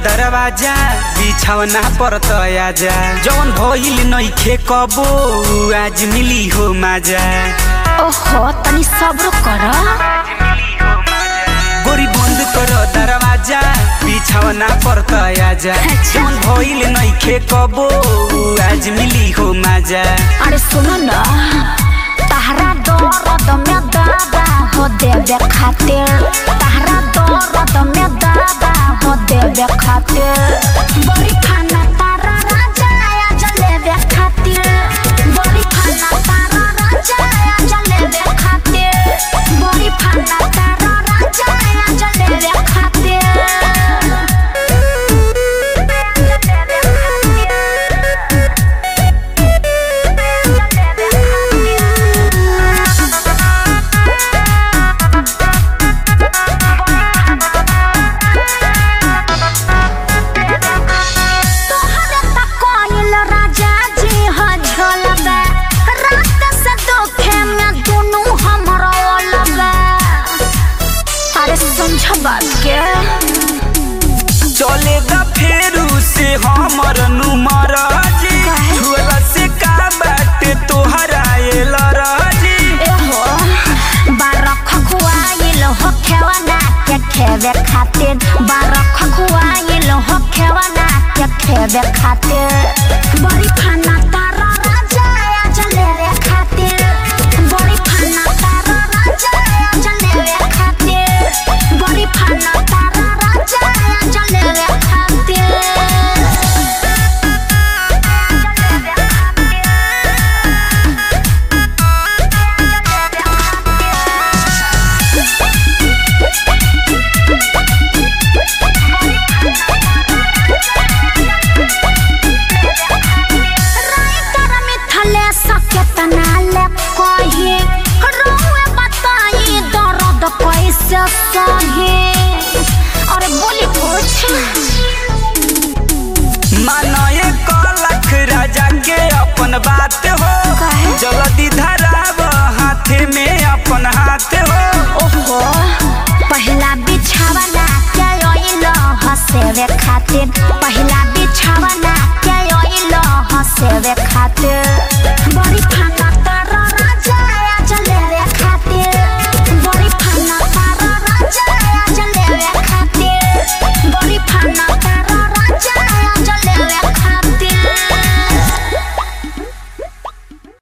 दरवाजा बिछौना पर तया जा जौन भइल नइखे कबो आज मिली हो माजा ओहो तनी सब्र कर गोरी बंद कर दरवाजा बिछौना पर तया जा अच्छा। जौन भइल नइखे कबो आज मिली हो माजा अरे सुन न तहरा दर्द में दादा हो देवे खातिर तहरा दर्द में दादा हो देवे खातिर बड़ी खाना तारा राजा आया जलेबे खातिर बड़ी खाना तारा राजा आया जलेबे खातिर बड़ी खाना तारा राजा आया जलेबे खातिर तोहरे त कोइल राजा जी ह झलबे रात से दोखे में दुनु हमरा ओलबे अरे समझ बात के चले द फेरू से हमर नुमर जी काहे? छुअला से का बाटे तोहरा एल राजी एहो बारख खुआइल हो खेवना के खेवे खातिर बारख खुआइल हो खेवना के खेवे खातिर बड़ी खाना तारा राजा आया जलेबे खातिर बड़ी खाना तारा राजा आया जलेबे खातिर बड़ी खाना तारा राजा आया जलेबे खातिर राइटर मिथले सकेतना ले कही रोए बताई दर्द कैसे सही अरे बोली कुछ मानए कलख राजा के अपन बात हो काहे? जल्दी धराब हाथे में अपन हाथ हो ओहो पहला बिछावना के ओइल हसेवे खातिर पहला